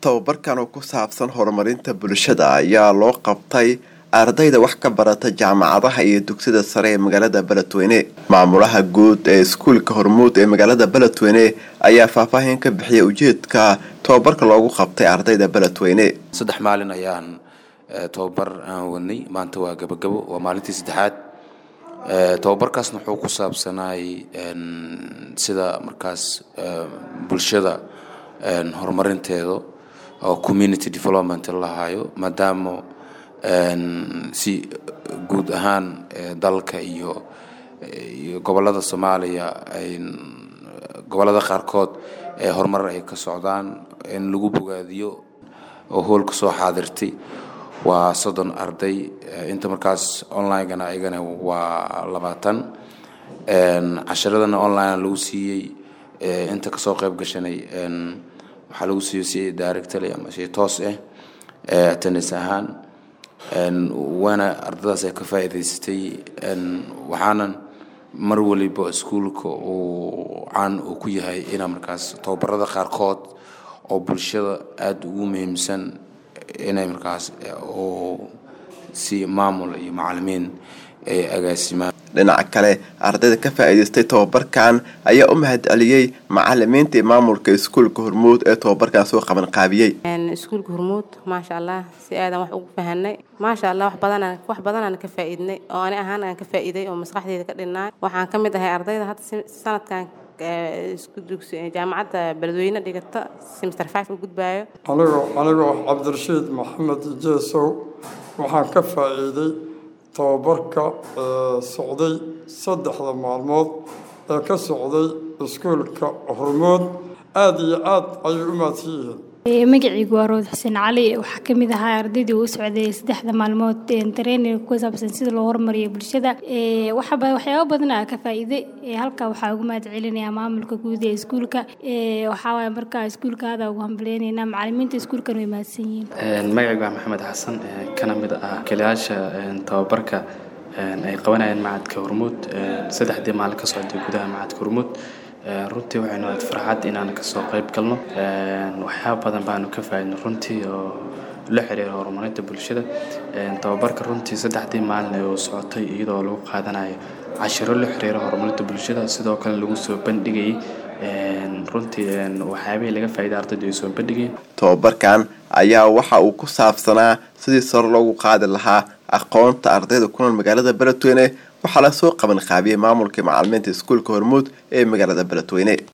tababarkan oo ku saabsan horumarinta bulshada ayaa loo qabtay ardayda wax ka barata jaamacadaha iyo dugsida sare ee magaalada beledweyne maamulaha guud ee iskuulka hormuud ee magaalada beledweyne ayaa faahfaahin ka bixiyay ujeedka tababarka loogu qabtay ardayda beledweyne saddex maalin ayaan tababar aan wadnay maanta waa gabagabo waa maalintii saddexaad tababarkaasna wuxuu ku saabsanaay sida markaas bulshada horumarinteeda oo community development lahaayo maadaama si guud ahaan dalka iyo iyo gobolada soomaaliya ay gobolada qaarkood ee horumar ay ka socdaan in lagu bogaadiyo oo hoolka soo xaadirtay waa soddon arday inta markaas online-gana ayagana waa labaatan casharadana online lagu siiyey inta kasoo qayb gashanay waxaa lagu siiyey si directly ama si toos ah attendance ahaan waana ardadaas ay ka faa'iidaysatay waxaanan mar waliba iskuulka uu caan uu ku yahay inaa markaas tababarada qaarkood oo bulshada aada ugu muhiimsan inay markaas oo si maamul iyo macalimiin ay agaasimaan dhinaca kale ardayda ka faa'iidaystay tababarkan ayaa u mahad celiyey macalimiinta iyo maamulka iskuulka hormuud ee tababarkan soo qaban qaabiyey iskuulka hormuud maasha allah si aadan wax ugu fahanay maasha allah wax badan wax badanaan ka faa'iidnay oo ani ahaan aan ka faa'iiday oo maskaxdeyda ka dhinnaay waxaan ka mid ahay ardayda hadda sanadkan jaamacadda beledweyne dhigata semester five u gudbaayo anigo anigoo cabdirashiid maxamed jeesow waxaan ka faa'iiday tababarka socday saddexda maalmood ee ka socday iskuulka hormood aada iyo aad ayay u mahadsan yihiin magacaygu waa rood xuseen cali waxaa ka mid ahaa ardaydii uu socday saddexda maalmood training ku saabsan sida loo horumariyo bulshada waxyaabo badan aa ka faa'iiday halkaa waxaa ugu mahad celinayaa maamulka guud ee iskuulka waxaa waaye markaa iskuulka aada ugu hambaleynaynaa macalimiinta iskuulkan way mahadsan yihiin magacaygu waa maxamed xasan kana mid ah kaliyaasha tababarka ay qabanayeen macadka hormuud saddexdii maalin ka socday gudaha macadka hormuud runtii waxaynu aad farxad inaan kasoo qayb galno waxyaaba badan baanu ka faaidno runtii oo la xiriira horumarinta bulshada tababarka runtii saddexdii maalin ee uu socotay iyadoo lagu qaadanayo cashiro la xiriira horumarinta bulshada sidoo kale lagu soo bandhigayay runtii waxyaabihii laga faa'iday ardaydu ay soo bandhigayeen tababarkan ayaa waxa uu ku saabsanaa sidii sare loogu qaadi lahaa aqoonta ardayda ku nool magaalada beledweyne waxaa lasoo qaban qaabiyey maamulkai macalimiinta iskuulka hormuud ee magaalada beledweyne